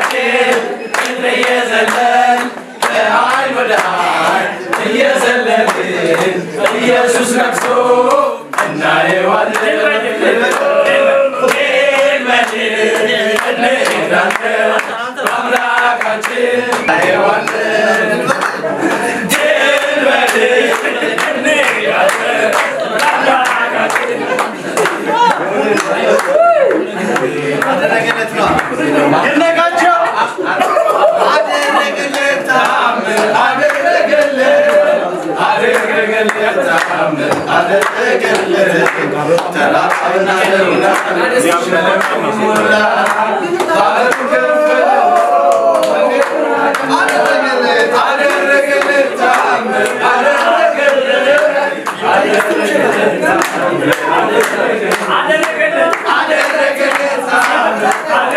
አምላካችን እየዘለን ከኃይል ወደ ኃይል እየዘለልን ኢየሱስ ነግሶ እናየዋለን። እንሄዳለን አምላካችን እናየዋለን። ድል በድል እንሄዳለን አምላካችን ይነቃቸው አደረገለት ተአምር አደረገለት አደረገለት ተአምር አደረገለት ተራራና ደሩና ሸለቆ ሞላ ባህሩ ከፈለ አደረገለት አደረገለት ተአምር አደረገለት አደረገለት ተአምር አደረገለት አደረገለት ተአምር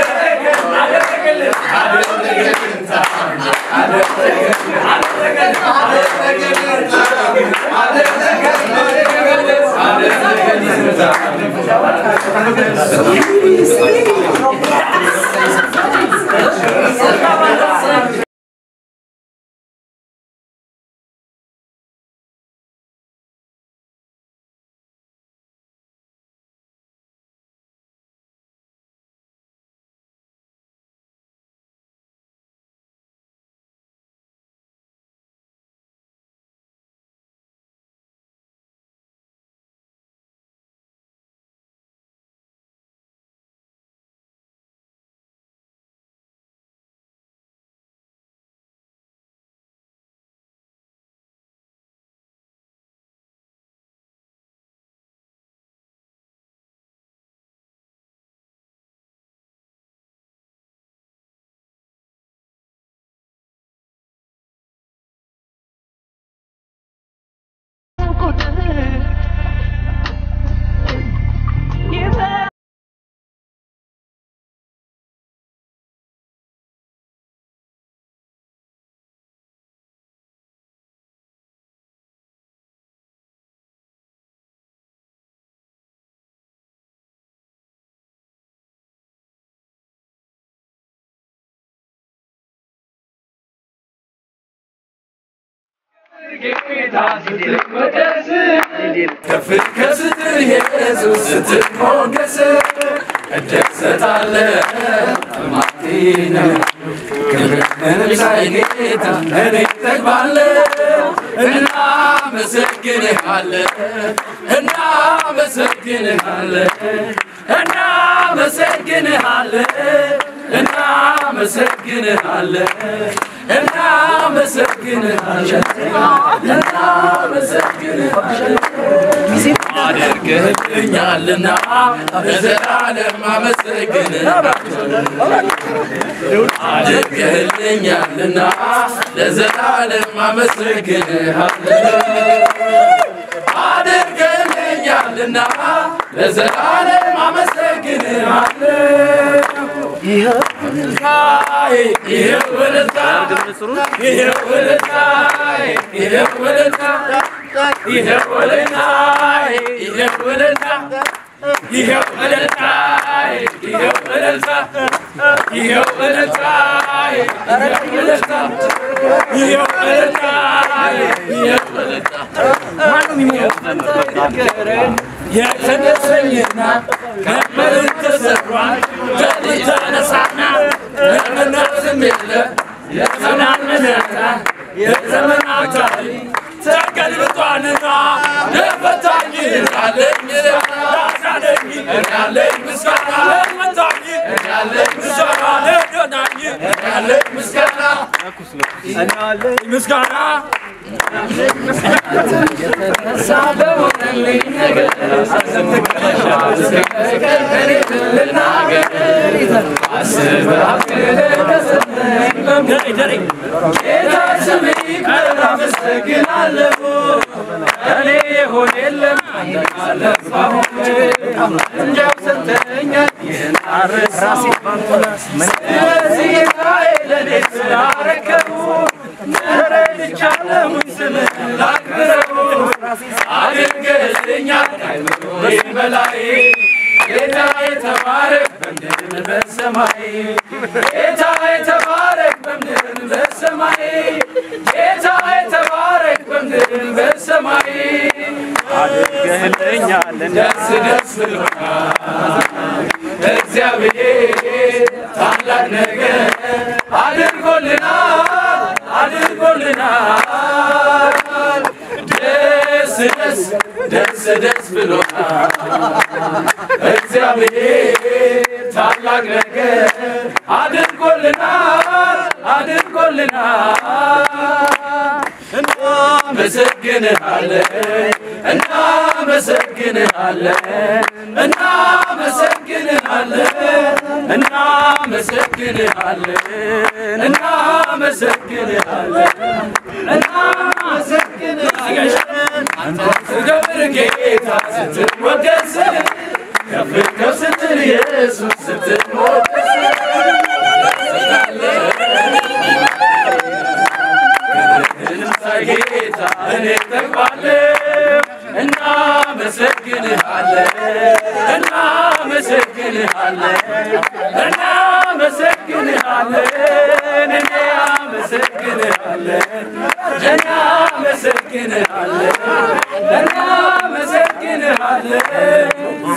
ጌታ ስትወደስ ከፍ ከስትል ኢየሱስ ስትሞገስ እደሰታለሁ ማቴነ ክብርህንም ሳይ ጌታ እኔ እጠግባለሁ እናመሰግንሃለን እናመሰግንሃለን እናመሰግንሃለን እናመሰግንሃለን እናመሰግንሃለን እናመሰግንሃለን አድርገህልኛልና ለዘላለም አመሰግንሃለሁ አድርገህልኛልና ለዘላለም አመሰግንሃለሁ አድርገህልኛልና ለዘላለም አመሰግንሃለሁ ይኸው እልልታዬ ይኸው እልልታዬ ይኸው እልልታዬ ይኸው እልልታዬ ይኸው እልልታዬ ይኸው እልልታዬ ይኸው እልልታዬ ይኸው እልልታዬ ይኸው እልልታዬ ይኸው እልልታዬ ይኸው እልልታዬ ይኸው እልልታዬ የተነሰኝና ከመሬት ተሰሯል ከዚህ ተነሳና ለመናዝም የለ የተናነነታ የዘመናት ታሪክ ተገልብጧልና ለፈታኝ ያለኝ ላሳለኝ ያለኝ ምስጋና ለመታኝ ያለኝ ምስጋና ለደናኝ ያለኝ ምስጋና ምስጋና ሳበሆነልኝ ነገር ጌታ ስም ይክበር አመሰግናለሁ እኔ የሆነ የለም እንዲያው ሰጠኛል ይህን አረሳው ስለዚህ ጌታዬ ለእኔ ስላረከቡ ተረድቻለሁኝ ስምህን ላክብረው አድርገህልኛል ከአእምሮዬ በላይ ጌታ የተባረክ በምድር በሰማይ ጌታ እናመሰግንሃለን እናመሰግንሃለን እናመሰግንሃለን እናመሰግንሃለን እናመሰግንሃለን እናመሰግንሃለን አንተ ስትከብር ጌታ ስትወደስ ከፍ ከፍ ስትል ኢየሱስ ስትሞገስ ጌታ እኔ ጠግባለሁ እናመሰግንሃለን እናመሰግንሃለን እናመሰግንሃለን እኔ አመሰግንሃለን እናመሰግንሃለን እናመሰግንሃለን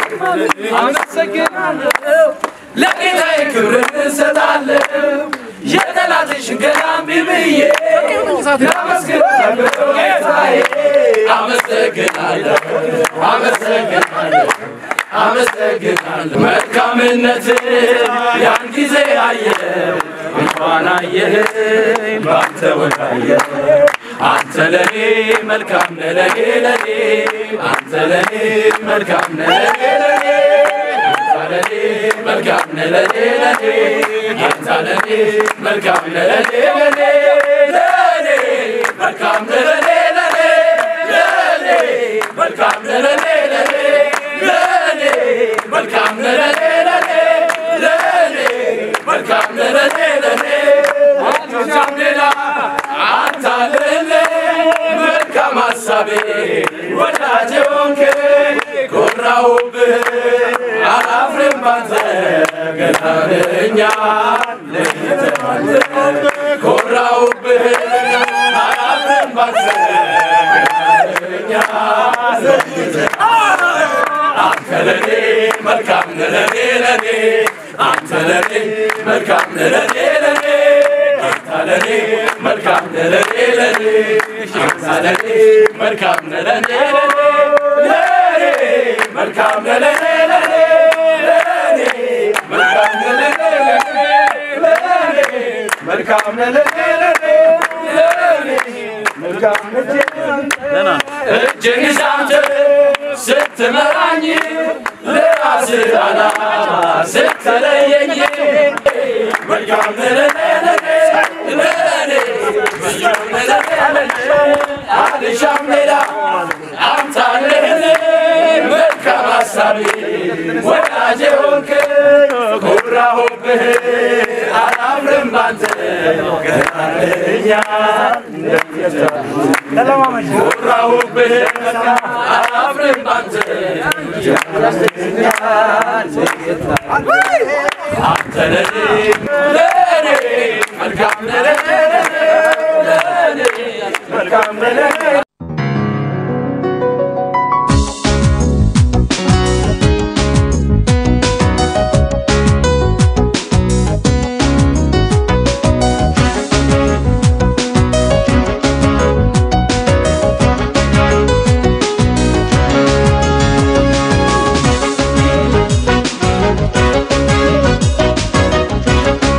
አመሰግናለሁ ለጌታዬ ክብርን እሰጣለሁ የጠላትን ሽንገላ እምቢ ብዬ አመስግናለሁ ጌታዬ አመሰግናለሁ አመሰግናለሁ አመሰግናለሁ መልካምነት ያን ጊዜ አየው እንኳን አየኸኝ በአንተ ወዳየው አንተ ለኔ መልካም ነህ ለኔ ለኔ አንተ ለኔ መልካም ነህ ለኔ ለኔ አንተ ለኔ መልካም ነህ ለኔ ለኔ አንተ ለኔ መልካም ነህ ለኔ ለኔ ለኔ መልካም ነህ ለኔ ለኔ ለኔ መልካም ነህ ለኔ ለኔ ለኔ መልካም ነህ ለኔ ለኔ ለኔ መልካም ነህ ለኔ ለኔ አልሻም ሌላ አንተ አለህልኝ መልካም ሀሳቤ ወዳጄ ሆንክ ኮራሁብህ አላፍርም ባንተ ገናነኛል ለይተህ ኮራሁብህ አላፍርም ባንተ ገናነኛል አንተ ለኔ መልካም ነህ ለኔ ለኔ አንተ ለኔ መልካም ነህ ለኔ ለኔ አንተ ለኔ መልካም ነህ ለኔ ለኔ አንተ ለኔ መልካም ነህ ለኔ ለኔ ለኔ መልካም ነህ ለኔ ለኔ ለኔ መልካም ነህ ለኔ ለኔ ለኔ መልካም ነህ ለኔ ለኔ ለኔ መልካም ነህ እጅን ይዘህ አንተ ስትመራኝ ለራስህ ዓላማ ስትለየኝ መልካም ነህ ለኔ ለኔ ለኔ መልካም ነህ ለኔ ለኔ አልሻም ሌላ አንተ አለህልኝ መልካም ሀሳቤ ወዳጄ ሆንክ ኮራሁብህ አላፍርም ባንተ ገናለኛል ኮራሁብህ አላፍርም ባንተ አንተ ለኔ ለኔ መልካም ነህ ለኔ ለኔ መልካም ነህ ለኔ Thank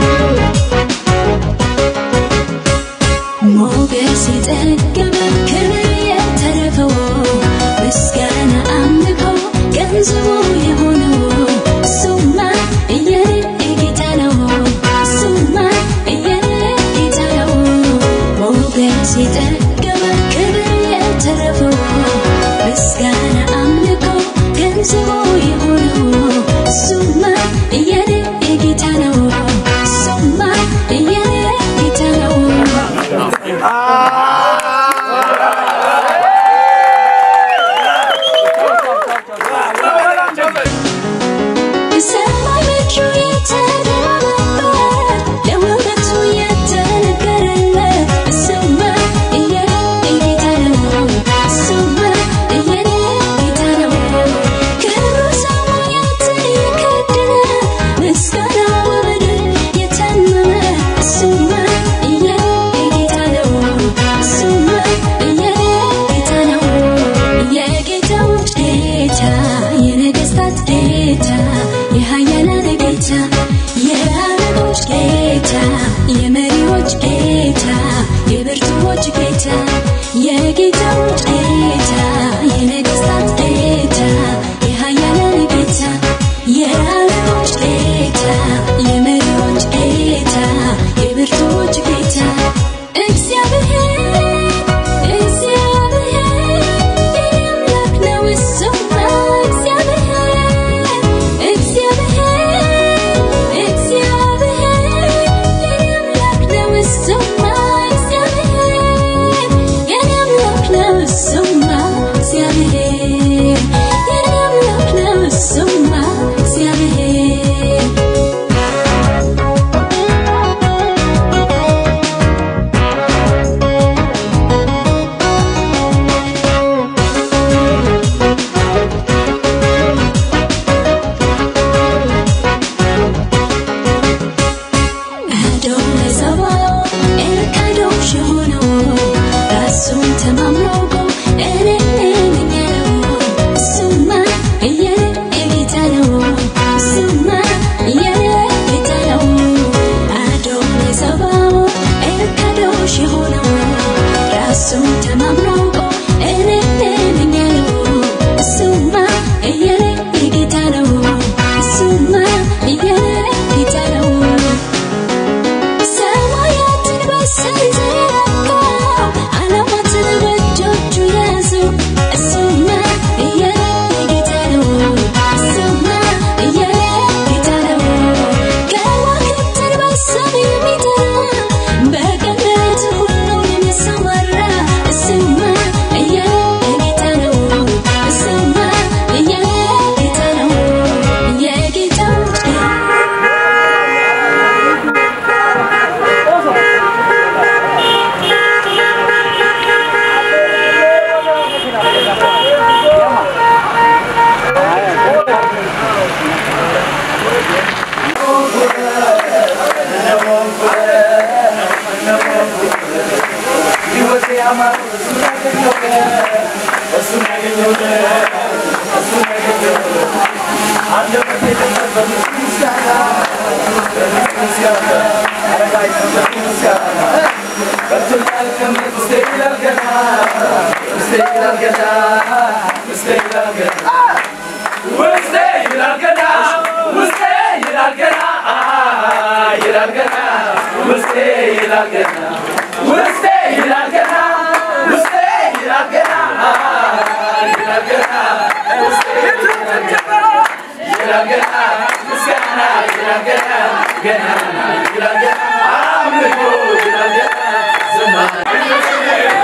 ውስጤ ይላል ገና ውስጤ ይላል ገና ይላል ገና ውስጤ ይላል ገና ውስጤ ይላል ገና ውስጤ ይላል ገና ይላል ገና ውስጤ ይላል ገና ይላል ገና ምስጋና ይላል ገና ገና ይላል ገና አምልኮ ይላል ገና ዝማሬ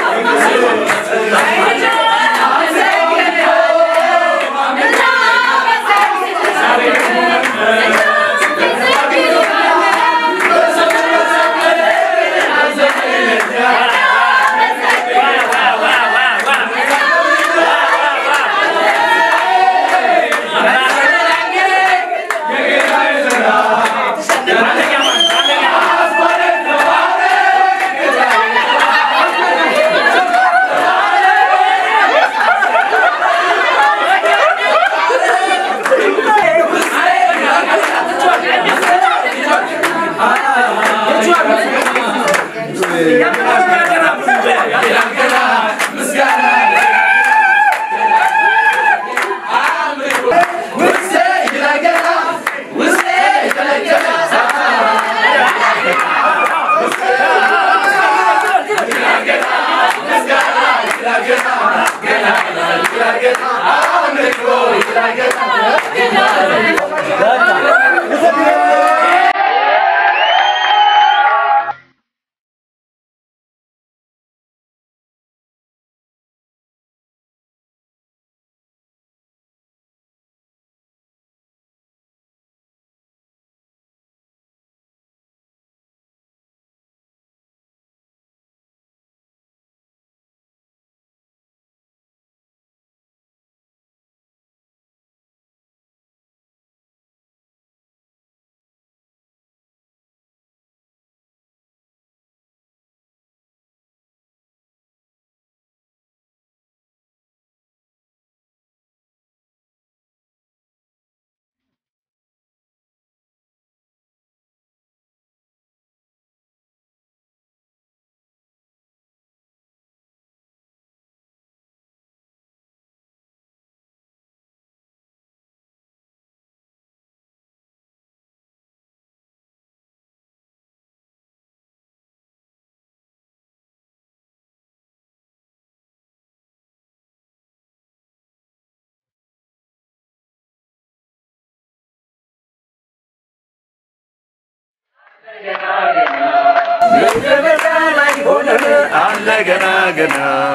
አለ ገና ገና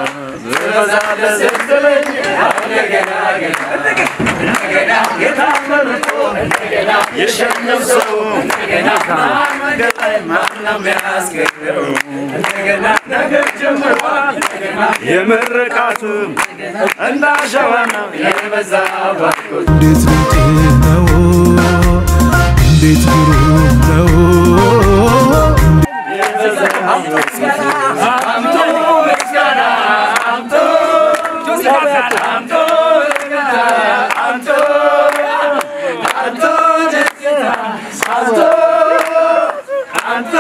ዝበዛለ ስትለኝ አለ ገና ገና ጌታ መርጦ የሸኘው ሰው መንገድ ላይ ማንም ያስገኘው ነገር ጀምሯል የምርቃቱም እንዳሸዋ ነው የበዛ ባርኮት እንዴት ድንቅ ነው! እንዴት ግሩም ነው! አምቶ ምስጋና አምቶ አምቶ ምስጋና አምቶ አምቶ ደስታ አምቶ አምቶ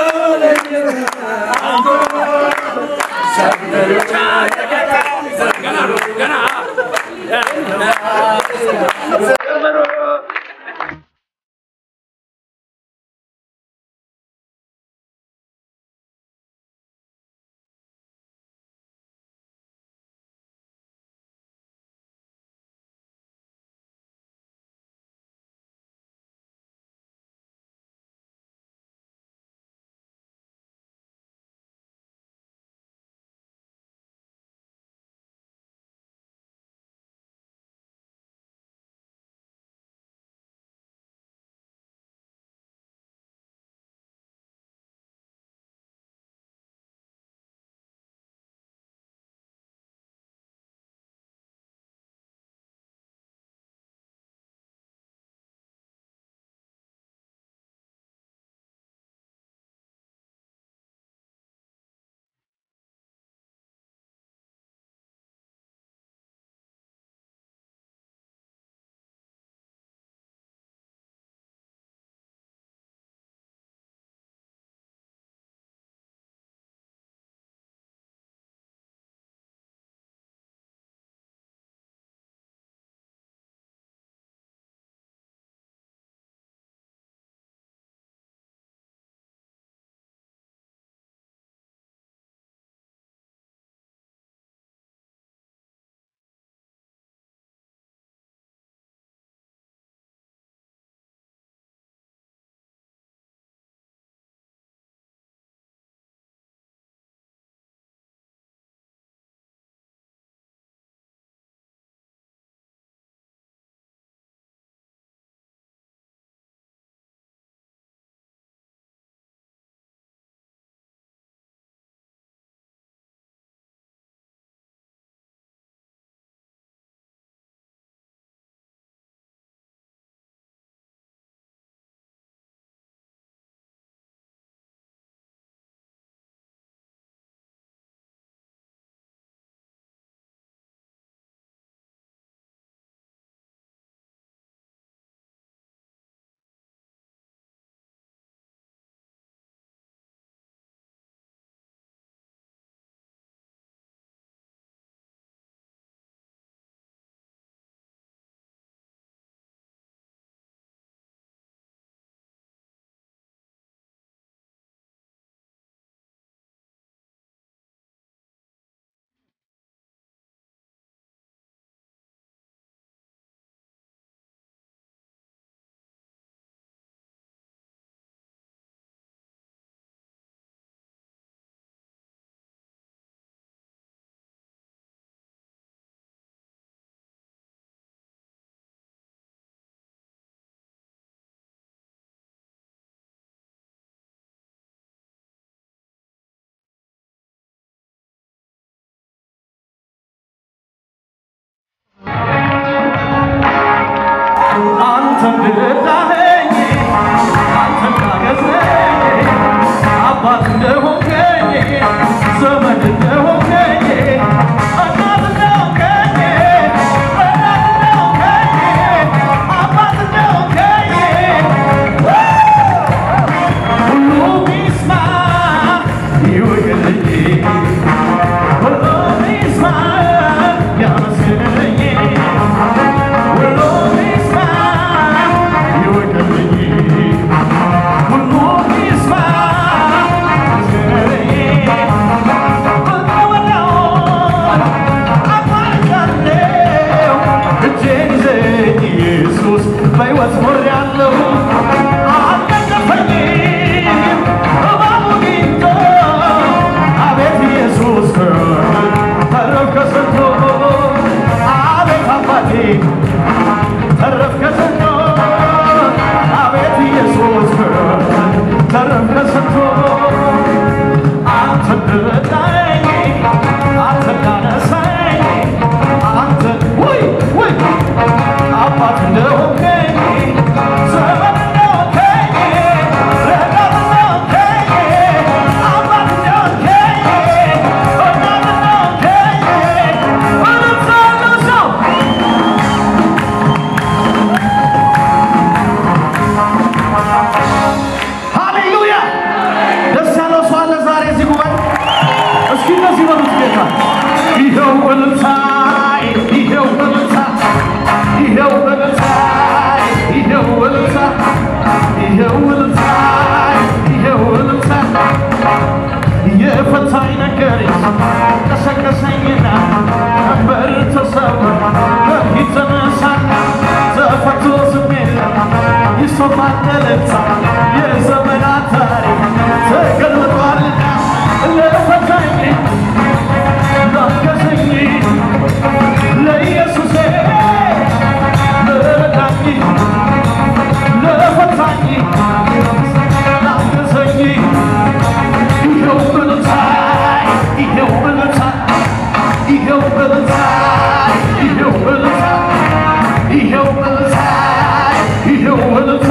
እንደረዳኸኝ አንተ እንዳገዝከኝ አባት እንደሆንከኝ ዘመድ እንደሆንከኝ እናት እንደሆንከኝ ረዳት እንደሆንከኝ አባት እንደሆንከኝ ሁሉም ይስማ ይወቅልኝ ሁሉም ይስማ ያመስግነኝ ሁሉም ይስማ ይወቅልኝ ሁሉም ይስማ ያመስግነኝ በወዳውን አቋርጫለሁ እጄን ይዘኝ ኢየሱስ በሕይወት ኖሬያለሁ አልነቀፈኝም እባቡ ጊንቶ አቤት ኢየሱስ ተረፍ ከስንቱ አቤት አባቴ ተረፍ ከስንቱ አቤት ኢየሱስ ተረፍ ከስንቱ አንተ እንደረዳኸኝ አንተ እንዳነሳኸኝ አንተ ውይ ውይ አባት እንደሆንከኝ ዘመድ እንደሆንከኝ ረዳት እንደሆንከኝ አባት እንደሆንከኝ እናት እንደሆንከኝ እልልታ ያለው ሰው ሃሌሉያ! ደስ ያለው ሰው አለ ዛሬ እዚህ ጉባኤ? እስኪ እንደዚህ በሉት ጌታ ይኸው እልልታ ይኸው እልልታ ይኸው እልልታ ይኸው እልልታ ይኸው እልልታ ይኸው እልልታ የፈታኝ ነገር ቀሰቀሰኝና ቀንበር ተሰብሮ በፊት ተነሳና ተፈቶ ዝም የለም ይሰማል እልልታ የዘመናት ታሪክ ተገልብጧልና ለፈታኝ ላገዘኝ ለኢየሱሴ ለረዳኝ ለፈታኝ ላገዘኝ ይኸው እልልታ ይኸው እልልታ ይኸው እልልታ ይኸው እልልታ ይኸው እልልታ ይኸው እልልታ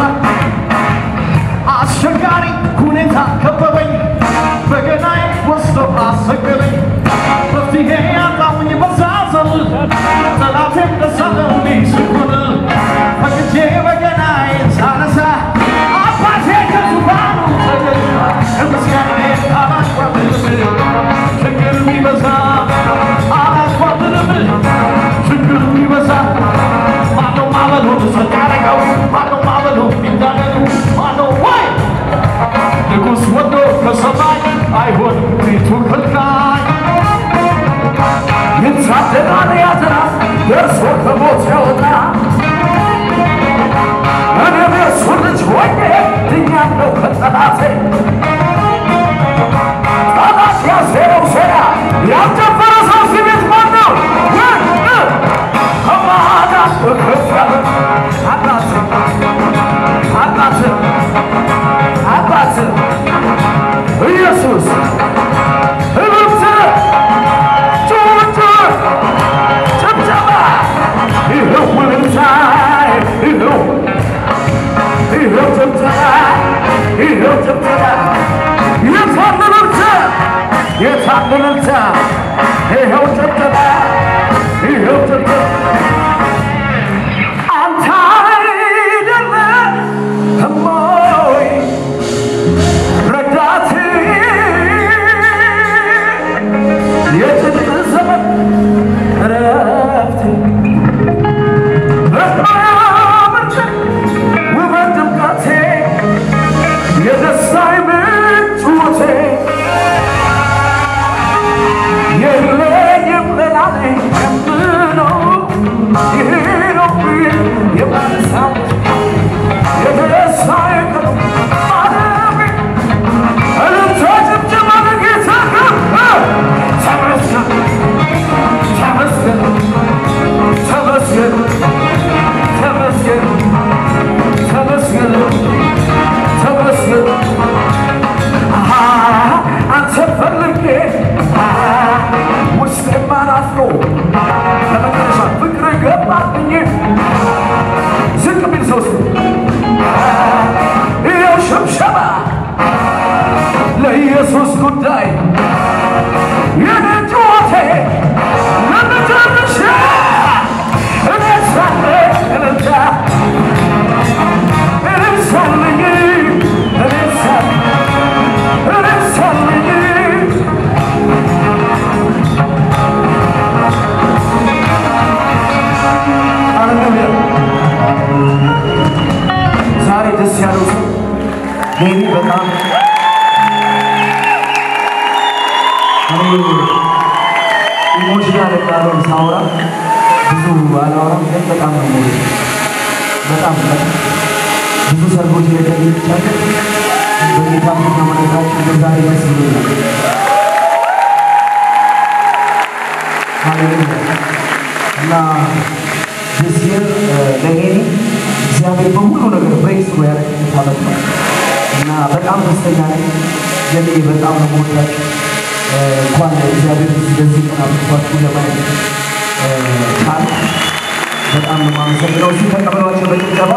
አስቸጋሪ ሁኔታ ከበበኝ በገናዬ ወስዶ አሰገደኝ መፍትሄ ያጣሁኝ በዛዘል ጠላቴም ደስ አለው ሲሆን ፈቅጄ በገናዬን ሳነሳ አባቴ ከዙፋኑ ተገኘ ምስጋናዬ አላቋርጥም ችግር ቢበዛ አላቋርጥም ችግር ቢበዛ ማነው ማበሉን ጸጥ ያደረገው ማነው ማበሉን ሚዳነዱ ማነው ወይ ንጉሥ ወዶ ከሰማይ አይሆንም ቤቱ ከልካይ ይታደናል ያዝና ደርሶ ከሞት ያወጣ እኔም የእሱ ልጅ ሆኜ ድኛለሁ ከጠላቴ ጠላት ያሴረው ሴራ ያልጨፈረ ሰው እዚህ ቤት ማን ነው? ከማዳን ከፍ ያለ አባት አባት አባት ኢየሱስ እብብት ጩጭ ጭብጨባ ይኸው እልልታ ይኸው ይኸው ጭብጨባ ይኸው ጭብጨባ የታል እልልታ የታል እልልታ ይኸው ጭብጨባ ይኸው ጭብጨባ አንተ አይደለህም ወይ ረዳቴ የጭንቅ ዘመን እረፍቴ በማያምርት ውበት ድምቀቴ የደስታዬ ምንጭ ውቴ ጉዳይ የኔ ጩኸቴ ለመጨረሻ እኔ ሳለ እልልታ እኔ ሳለኝ እኔ ሳለ እኔ ሳለኝ ሃሌሉያ ዛሬ ደስ ያለው ሰው ሜቢ በጣም እኔ ኢሞሽናል ቃሉን ሳወራ ብዙ አላወራም፣ ግን በጣም ነው የምወደው። በጣም በጣም ብዙ ሰርጎች ላይ ተገኝቻለሁ። በጌታ ፊት መመለካችን በዛሬ ደስ ብሎኛል። ሃሌሉያ እና this year ለኔ እግዚአብሔር በሁሉ ነገር ብሬክስ ነው ያደረገኝ ዓመት ነው እና በጣም ደስተኛ ነኝ። የኔ በጣም ነው የምወዳችሁ። እ፣ እንኳን እግዚአብሔር እንደዚህ ቀን አብቅቷችሁ ለማየት እ፣ ቻልኩ። በጣም ነው የማመሰግነው። እስኪ ተቀበሏቸው በጭብጨባ።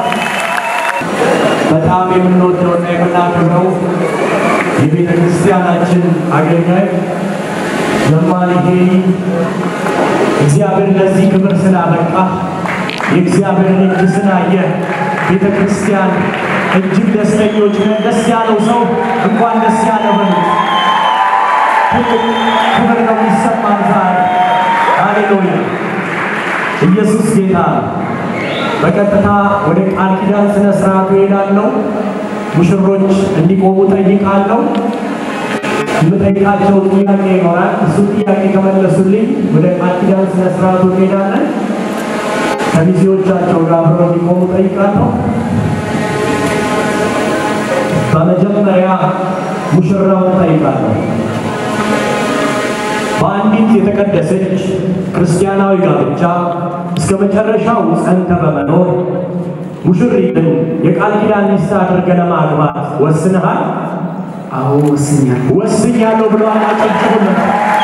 በጣም የምንወደውና የምናከብረው የቤተ ክርስቲያናችን አገልጋይ ዘማሪ ሄኒ እግዚአብሔር ለዚህ ክብር ስላበቃ የእግዚአብሔርን እጅ ስላየ ቤተ ክርስቲያን እጅግ ደስተኞች ነን። ደስ ያለው ሰው እንኳን ደስ ያለ በሉት። ትልቅ ክብር ነው የሚሰማን ዛሬ። ሃሌሉያ! ኢየሱስ ጌታ ነው። በቀጥታ ወደ ቃል ኪዳን ስነ ስርዓቱ እሄዳለሁ። ሙሽሮች እንዲቆሙ ጠይቃለሁ። የምጠይቃቸው ጥያቄ ይኖራል። እሱ ጥያቄ ከመለሱልኝ ወደ ቃል ኪዳን ስነ ስርዓቱ እንሄዳለን። ከሚዜዎቻቸው ጋር አብረው እንዲቆሙ ጠይቃለሁ። በመጀመሪያ ሙሽራውን ጠይቃለሁ። በአንዲት የተቀደሰች ክርስቲያናዊ ጋብቻ እስከ መጨረሻው ጸንተ በመኖር ሙሽሪትን የቃል ኪዳን ሚስት አድርገህ ለማግባት ወስነሃል? አዎ ወስኛለሁ። ወስኛለሁ ብለዋል። አጨብጭቡለት።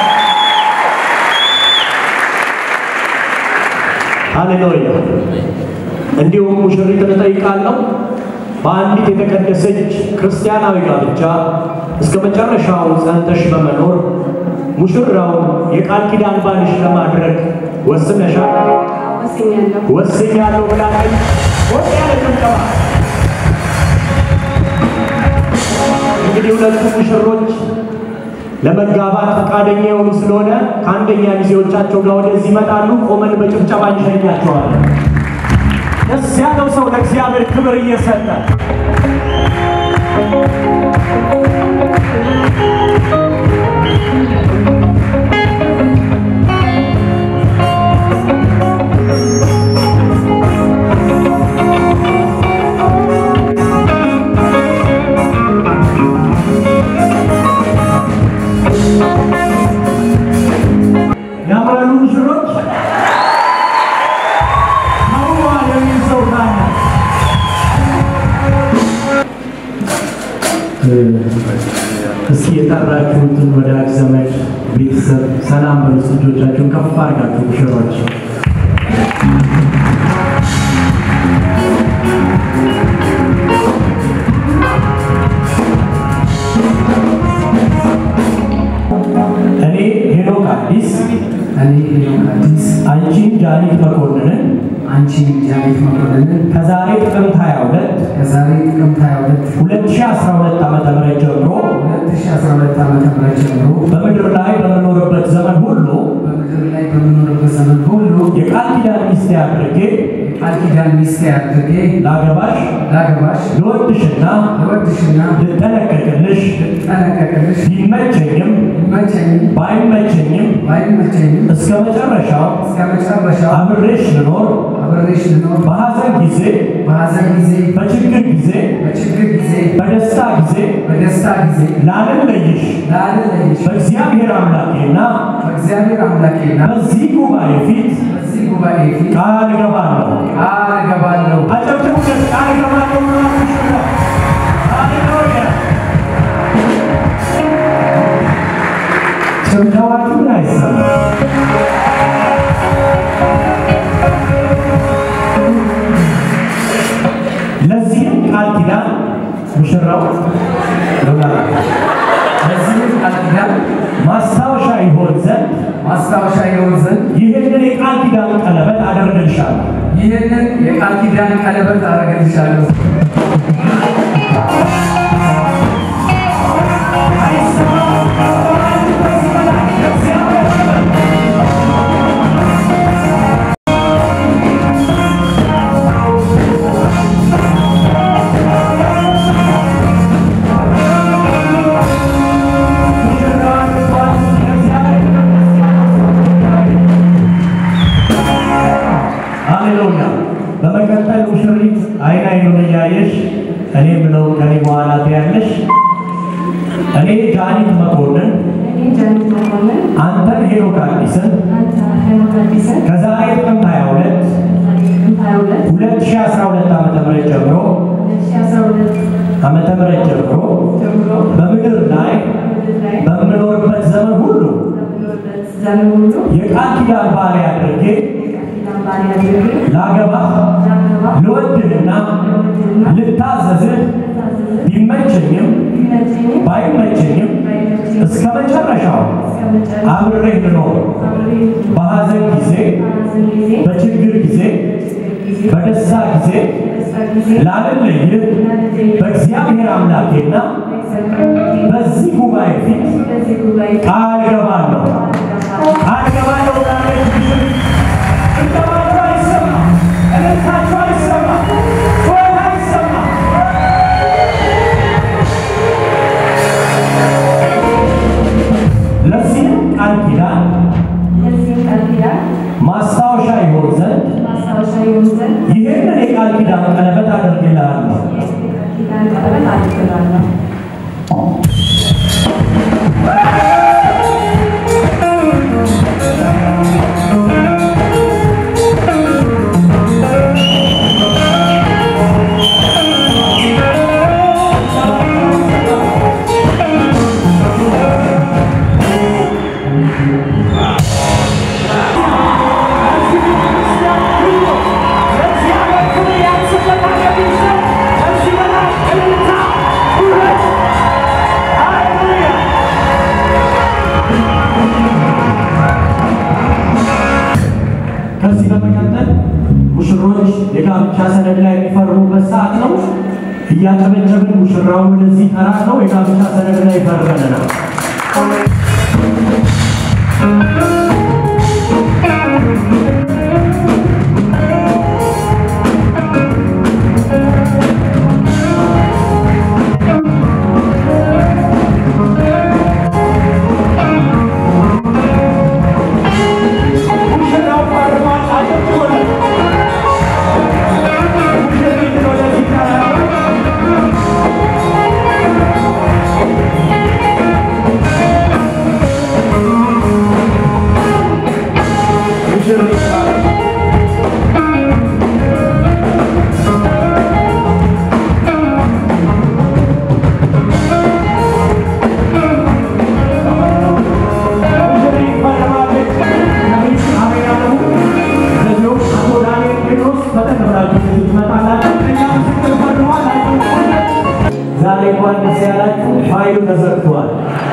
ሃሌሉያ። እንዲሁም ሙሽሪትን እጠይቃለሁ በአንዲት የተቀደሰች ክርስቲያናዊ ጋብቻ እስከ መጨረሻው ጸንተሽ በመኖር ሙሽራው የቃል ኪዳን ባልሽ ለማድረግ ወስነሻል? ወስኛለሁ። ወስኛለሁ ብላለች። ሞቅ ያለ ጭብጨባ። እንግዲህ ሁለቱ ሙሽሮች ለመጋባት ፈቃደኛ የሆኑ ስለሆነ ከአንደኛ ሚዜዎቻቸው ጋር ወደዚህ ይመጣሉ። ቆመን በጭብጨባ እንሸኛቸዋለን። ደስ ያለው ሰው ለእግዚአብሔር ክብር እየሰጠ ያምራሉ ሙሽሮች ተውበዋል የሚል ሰው ካለ እስኪ የጠራችሁትን ወዳጅ ዘመድ ቤተሰብ ሰላም በሉት። እጆቻችሁን ከፍ አድርጋችሁ ሙሽሮች እኔ ሄኖክ አዲስ እኔ ሄኖክ አዲስ አንቺን ጃኒት መኮንንን አንቺ ጃኔት መኮንንን ከዛሬ ጥቅምት 22 ከዛሬ ጥቅምት 22 2012 ዓ.ም ጀምሮ 2012 ዓ.ም ጀምሮ በምድር ላይ በምኖርበት ዘመን ሁሉ በምድር ላይ በምኖርበት ዘመን ሁሉ የቃል ኪዳን ሚስቴ አድርጌ የቃል ኪዳን ሚስቴ አድርጌ ላገባሽ ላገባሽ ልወድሽና ልወድሽና ልጠነቀቅልሽ ልጠነቀቅልሽ ቢመቸኝም ቢመቸኝም ባይመቸኝም ባይመቸኝም እስከ መጨረሻው እስከ መጨረሻው አብሬሽ ልኖር አብሬሽ ልኖር በሐዘን ጊዜ በሐዘን ጊዜ በችግር ጊዜ በችግር ጊዜ በደስታ ጊዜ በደስታ ጊዜ ላልለይሽ ላለለይሽ በእግዚአብሔር አምላኬና በእግዚአብሔር አምላኬና በዚህ ጉባኤ ፊት በዚህ ጉባኤ ፊት ቃል እገባለሁ። ቃል እገባለሁ አጨብጭቡለት። ቃል እገባለሁ ብላችሁ ነው። ሃሌሉያ። ጭብጨባችሁ ግን አይሰማም። ለዚህም ቃል ኪዳን ሙሽራው ሉላ ለዚህም ቃል ይህንን የቃል ኪዳን ቀለበት አደረግልሻለሁ። ሃሌሉያ። በመቀጠል ሙሽሪት አይን አይኑን እያየሽ እኔ ብለው ከኔ በኋላ ትያለሽ። እኔ ጃኒት መኮንን አንተን ሄኖክ አዲስን ከዛሬ ጥቅምት 22 2012 ዓመተ ምህረት ጀምሮ ዓመተ ምህረት ጀምሮ በምድር ላይ በምኖርበት ዘመን ሁሉ የቃል ኪዳን ባሪያ አድርጌ ላገባህ ልወድህና ልታዘዝህ ቢመቸኝም ባይመቸኝም እስከ መጨረሻው አብሬህ ልኖር በሐዘን ጊዜ በችግር ጊዜ በደስታ ጊዜ ላልለይህ በእግዚአብሔር አምላኬና በዚህ ጉባኤ ፊት ቃል እገባለሁ ቃል እገባለሁ ላለች እንደማቸው አይሰማ እልልታቸው አይሰማ ጩኸት አይሰማ ለዚህም ቃል ኪዳን ማስታወሻ ይሆን ዘንድ ይህንን የቃል ኪዳን ቀለበት አደርግልሃለሁ። ከዚህ በመቀጠል ሙሽሮች የጋብቻ ሰነድ ላይ የሚፈርሙበት ሰዓት ነው። እያጨበጨብን ሙሽራውን ወደዚህ ጠራ ነው። የጋብቻ ሰነድ ላይ ፈርመን ነው። ሙሽራው ፈርሟል። አጨብጭቡለት። ሙሽሪትን ወደዚህ ጠራ ነው። ሙሽሪት ሙሽሪት ፈርማለች። ነቢይ አሜን አለሙ። እንደዚሁም አቶ ዳንኤል ጴጥሮስ ፈጠን ብላችሁ ወደዚህ ትመጣላችሁ። እኛ ምስክር ፈርመዋል። አጨብጭቡለት። ዛሬ እንኳን ደስ ያላችሁ። ፋይሉ ተዘግቷል።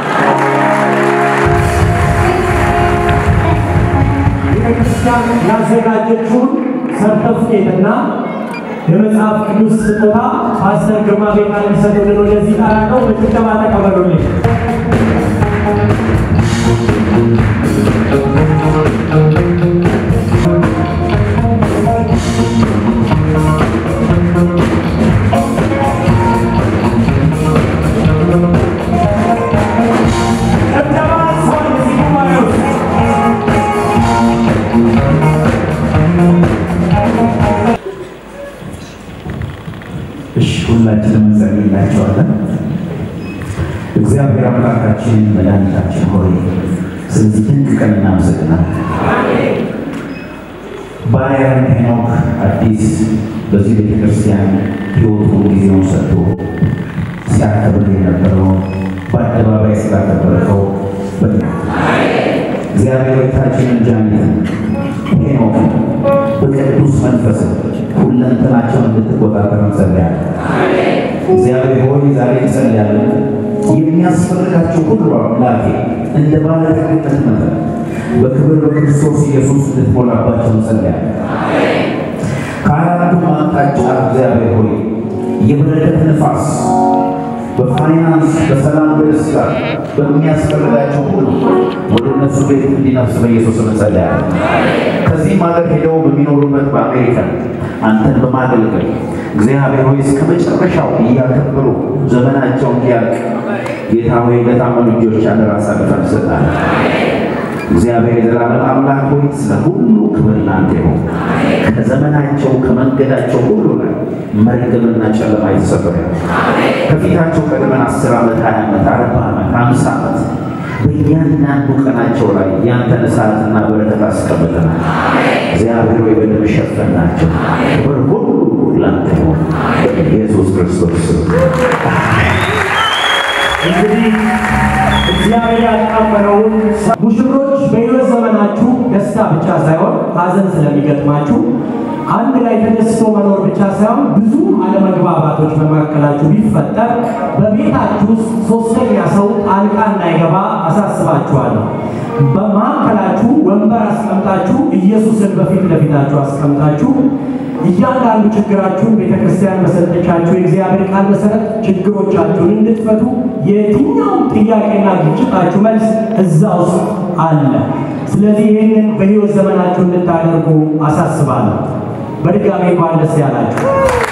ቤተክርስቲያን ያዘጋጀችውን ሰርተፍኬትና የመጽሐፍ ቅዱስ ስጦታ ፓስተር ግርማ ቤታ ሊሰጡልን ወደዚህ ጠራቀው በጭብጨባ ተቀበሉልኝ። ጭብጨባ ሰው እዚህ ጉባኤ ውስጥ እሺ ሁላችንም እንጸልይላቸዋለን። እግዚአብሔር አምላካችን መድኃኒታችን ሆይ ስለዚህ ድንቅ ቀን እናመሰግናለን። ባሪያህን ሄኖክ አዲስ በዚህ ቤተ ክርስቲያን ሕይወቱን ጊዜውን ሰጥቶ ሲያከብር የነበረው በአደባባይ ስላከበርከው በ እግዚአብሔር ቤታችንን ጃኒትን ሄኖክን በቅዱስ መንፈስ ሁለንተናቸውን እንድትቆጣጠር እንጸልያለን። እግዚአብሔር ሆይ ዛሬ እንጸልያለን። የሚያስፈልጋቸው ሁሉ አምላኬ እንደ ባለጠግነት መጠን በክብር በክርስቶስ ኢየሱስ እንድትሞላባቸው እንጸልያለን። በአራቱም አቅጣጫ እግዚአብሔር ሆይ የበረከት ነፋስ በፋይናንስ በሰላም በደስታ በሚያስፈልጋቸው ሁሉ ወደ እነሱ ቤት እንዲነፍስ በኢየሱስ ስም እንጸልያለን። ከዚህም ሀገር ሄደው በሚኖሩበት በአሜሪካ አንተን በማገልገል እግዚአብሔር ሆይ እስከ መጨረሻው እያከበሩ ዘመናቸው እንዲያልቅ ጌታ ሆይ ለታመኑ እጆች አደራ አሳልፈን እንሰጣለን። እግዚአብሔር የዘላለም አምላክ ሆይ ስለ ሁሉ ክብር ላንተ ይሁን። ከዘመናቸው ከመንገዳቸው ሁሉ ላይ መርገምና ጨለማ የተሰበረ ይሁን። ከፊታቸው ቀድመን አስር ዓመት ሀያ ዓመት አርባ ዓመት አምሳ ዓመት በእያንዳንዱ ቀናቸው ላይ ያንተን እሳትና በረከት አስቀምጠናል። እግዚአብሔር ሆይ በደም ሸፈናቸው። ክብር ሁሉ ላንተ ይሁን በኢየሱስ ክርስቶስ ስም። እንግዲህ እግዚአብሔር ያጣመረውን ሙሽሮች በሕይወት ዘመናችሁ ደስታ ብቻ ሳይሆን ሐዘን ስለሚገጥማችሁ አንድ ላይ ተደስቶ መኖር ብቻ ሳይሆን ብዙ አለመግባባቶች በመካከላችሁ ቢፈጠር በቤታችሁ ውስጥ ሶስተኛ ሰው ጣልቃ እንዳይገባ አሳስባችኋለሁ። በመካከላችሁ ወንበር አስቀምጣችሁ ኢየሱስን በፊት ለፊታችሁ አስቀምጣችሁ እያንዳንዱ ችግራችሁን ቤተ ክርስቲያን በሰጠቻችሁ የእግዚአብሔር ቃል መሰረት ችግሮቻችሁን እንድትፈቱ የትኛውም ጥያቄና ግጭታችሁ መልስ እዛ ውስጥ አለ። ስለዚህ ይህንን በሕይወት ዘመናችሁ እንድታደርጉ አሳስባለሁ። በድጋሚ እንኳን ደስ ያላችሁ።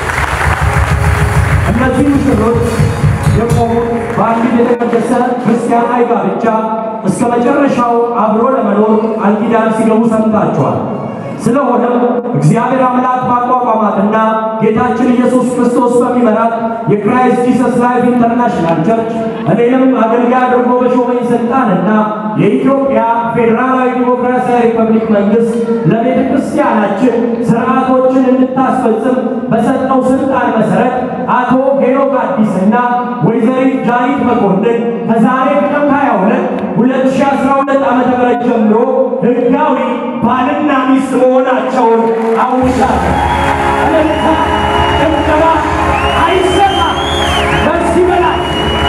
እነዚህ ሙሽሮች የቆሙት በአንድ የተቀደሰ ክርስቲያናዊ ጋብቻ እስከ መጨረሻው አብሮ ለመኖር ቃል ኪዳን ሲገቡ ሰምታችኋል። ስለሆነም እግዚአብሔር አምላክ ባቋቋማትና ጌታችን ኢየሱስ ክርስቶስ በሚመራት የክራይስት ጂሰስ ላይፍ ኢንተርናሽናል ቸርች እኔንም አገልጋይ አድርጎ በሾመኝ ስልጣንና የኢትዮጵያ ፌዴራላዊ ዲሞክራሲያዊ ሪፐብሊክ መንግስት ለቤተ ክርስቲያናችን ስርዓቶችን እንድታስፈጽም በሰጠው ስልጣን መሰረት አቶ ሄኖክ አዲስና ወይዘሪት ጃኒት መኮንን ከዛሬ ጥቅምት 22 2012 ዓ.ም ጀምሮ ህጋዊ ባልና ሚስት መሆናቸውን አውጃለሁ። እልልታ ጭብጨባ አይሰማም። ከዚህ በላይ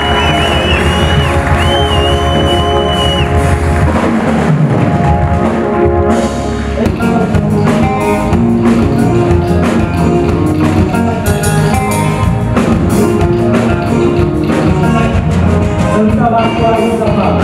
ጭብጨባቸው አይሰማም።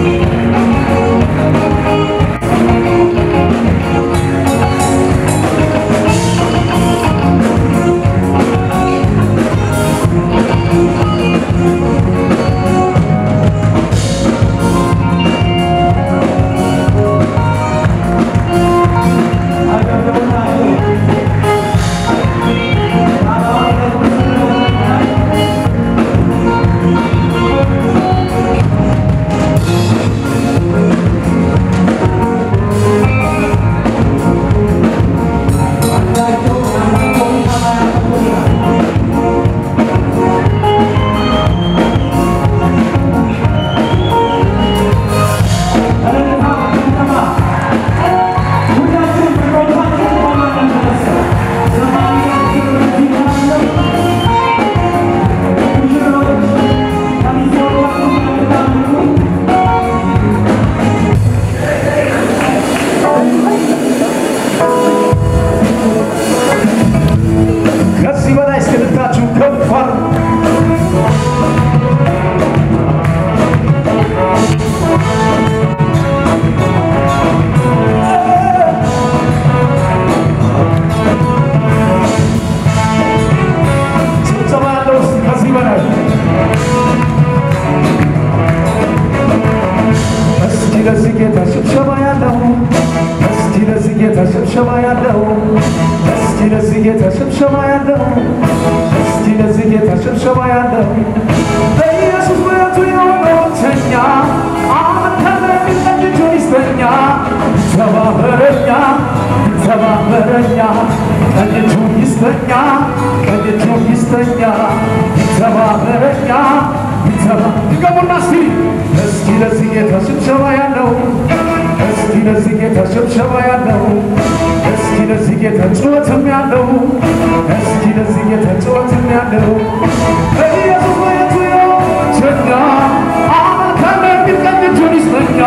ከዚህ በላይ እስክልታችሁ ከፍ አድርጉ። ጭብጨባ ያለው እስኪ ከዚህ በላይ እስኪ ለዚህ ጌታ ሽብሸባ ያለው እስኪ ለዚህ ጌታ ሽብሸባ ያለው እስኪ ለዚህ ጌታ ሽብሸባ ያለው እስኪ ለዚህ ጌታ ሽብሸባ ያለው በኢየሱስ ምሕረቱ የሆነው ብቸኛ አመከረኝ ቀኝቹን ይስጠኛ ተባበረኛ ተባበረኛ ቀኝቹን ይስጠኛ ቀኝቹን ይስጠኛ ተባበረኛ ተባ ድገሙና እስኪ እስኪ ለዚህ ጌታ ሽብሸባ ያለው እስኪ ለዚህ ጌታ ሽብሸባ ያለው እስኪ ለዚህ ጌታ ጩኸትም ያለው እስኪ ለዚህ ጌታ ጩኸትም ያለው በኢየሱስ ምሕረቱ የሆነችኛ አመከረኝ ቀኝቹን ይስጠኛ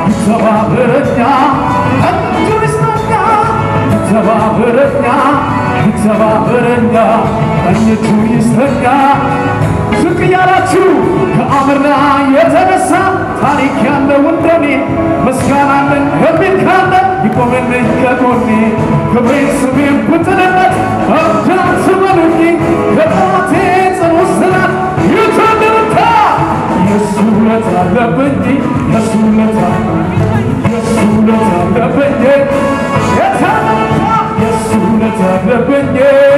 ተባበረኛ ቀኝቹን ይስጠኛ ተባበረኛ ይተባበረኛ ቀኝቱ ይስተኛ ዝቅ እያላችሁ ከአምርና የተነሳ ታሪክ ያለው እንደኔ ምስጋናለን የሚል ካለ ይቆምልኝ ከጎኔ ክብሬን ስሜን ብጥልነት እርዳት በሉኝ ከጠላቴ ጽኑ እስራት ይተንርታ የሱ ውለት አለብኝ የሱ ውለት የሱ ውለት አለብኝ የተነታ የሱ ውለት አለብኝ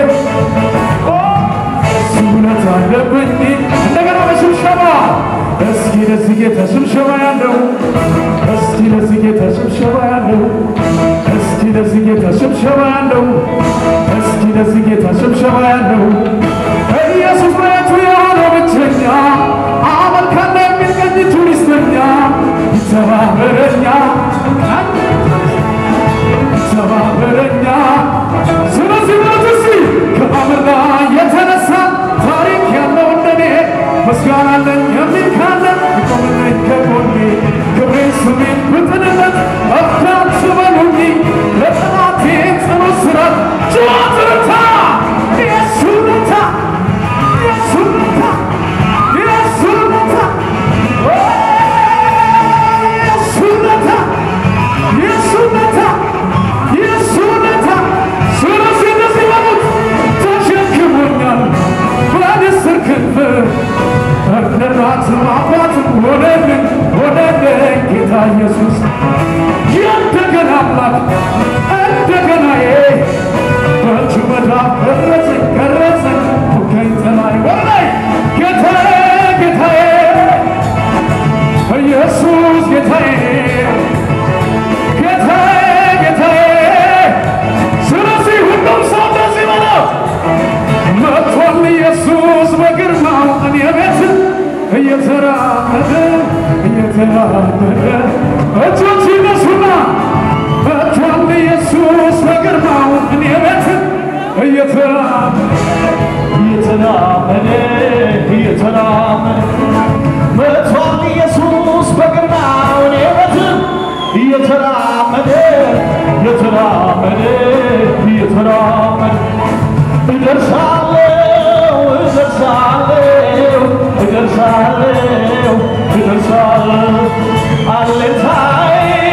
የሱ ውለት አለብኝ እንደገና በሽብሸባ እስኪ ለዚህ ጌታ ሽብሸባ ያለው እስኪ ለዚህ ጌታ ሽብሸባ ያለው እስኪ ለዚህ ጌታ ሽብሸባ ያለው እስኪ ለዚህ ጌታ ሽብሸባ ያለው ኢየሱስ በየቱ የሆነው ብቸኛ አመልካለ የሚል ቀኝቱ ይስተኛ ይተባበረኛ ይተባበረኛ ስለዚህ ሞት እስቲ ከአምርና የተነሳ ታሪክ ያለው እንደኔ ምስጋና አለኝ የሚል ካለ ይቆምልኝ ከጎኔ ክብሬን ስሜን ብጥንነት እርዳት በሉኝ ለጠላቴ ጽኑ እስራት ጩኸት ርታ የሱ ውለታ የሱ ውለታ የሱ ውለታ የሱ ውለታ የሱ ውለታ የሱ ውለታ ስለዚህ እንደዚህ በሉት ተሸክሞኛል በንስር ክንፍ እርዳታም አባትም ሆነልን ሆነልን ጌታ ኢየሱስ የእንደገና አምላክ እንደገናዬ በእጁ መዳፍ ቀረጸኝ ቀረጸኝ ፉከኝ ተላይ ወላይ ጌታዬ ጌታዬ ኢየሱስ ጌታዬ ጌታዬ ጌታዬ ስለዚህ ሁሉም ሰው እንደዚህ በለው መጥቷል ኢየሱስ በግርማው እኔ ቤት እየተራመደ እየተራመደ እጆች ይነሱና መጥቷል ኢየሱስ በግርማው እኔ ቤት እየተራመደ እየተራመደ እየተራመደ መጥቷል ኢየሱስ በግርማው እኔ ቤት እየተራመደ እየተራመደ እየተራመደ እደርሳለሁ እደርሳለሁ እደርሳለሁ እደርሳለሁ አለታይ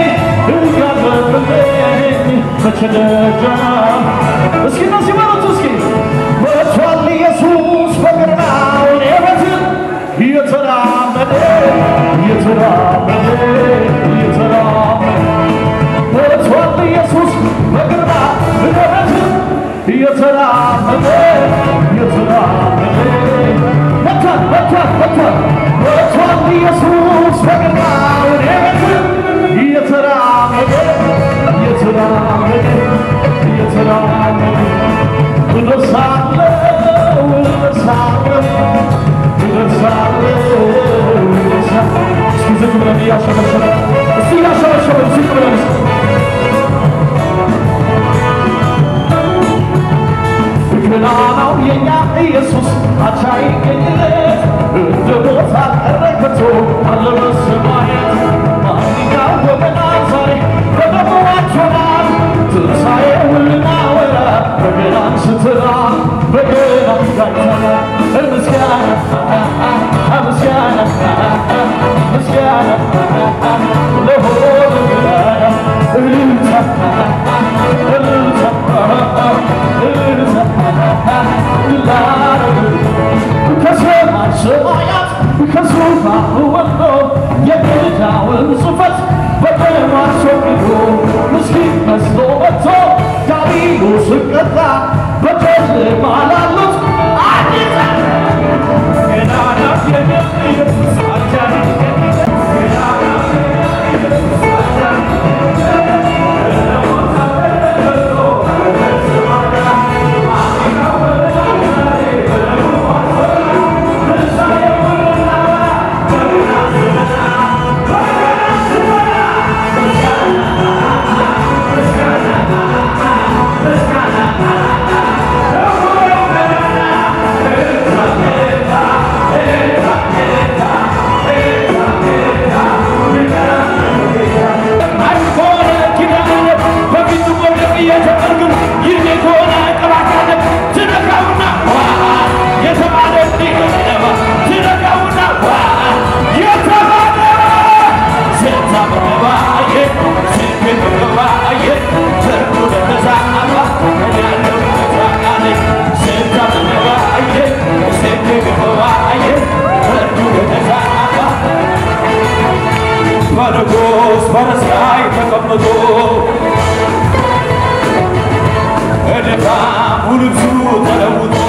እያበብልኝ መቼ ደጃ እስኪ እነዚህ በሉት እስኪ መጥቷል ኢየሱስ በግርማው እኔ ቤት እየተራመደ እየተራመደ እየተራመደ መጥቷል ኢየሱስ በግርማው እኔ ቤት እየተራመደ እየተራመደ መጥቷል መጥቷል መጥቷል መጥቷል ኢየሱስ በግርማው እኔ ቤት እየተራመደ እየተራመደ እየተራመደ እደርሳለሁ እደርሳለሁ እደርሳለሁ እደርሳለሁ እስኪ ዝቅ ብለን እያሸበሸበ እስቲ እያሸበሸበ ዝቅ ብለን እስኪ ገናናው የኛ ኢየሱስ አቻ ይገኝለት እንደ ቦታ ቀረከቶ አለ በሰማያት ማንኛው ወገና ዛሬ በደሙ ዋጅቶናል ትንሣኤውን ልናወራ በገና አንስተናል በገና ጋይተናል ምስጋና ምስጋና ምስጋና ለሆነ ገናና እልልታ እልልታ እልልታ ከሰማይ ሰማያት ከዙፋኑ ወርዶ የጌታውን ጽሕፈት በደሙ አስወግዶ ምስኪን መስሎ መጥቶ ዲያብሎስን ቀጣ በጨለማ ላሉት አዲስ ገናና የኢየሱስ አጃቢ ጌታ በንጉሥ ፈረስ ላይ ተቀምጦ ድካሙ ልብሱ ተለውጦ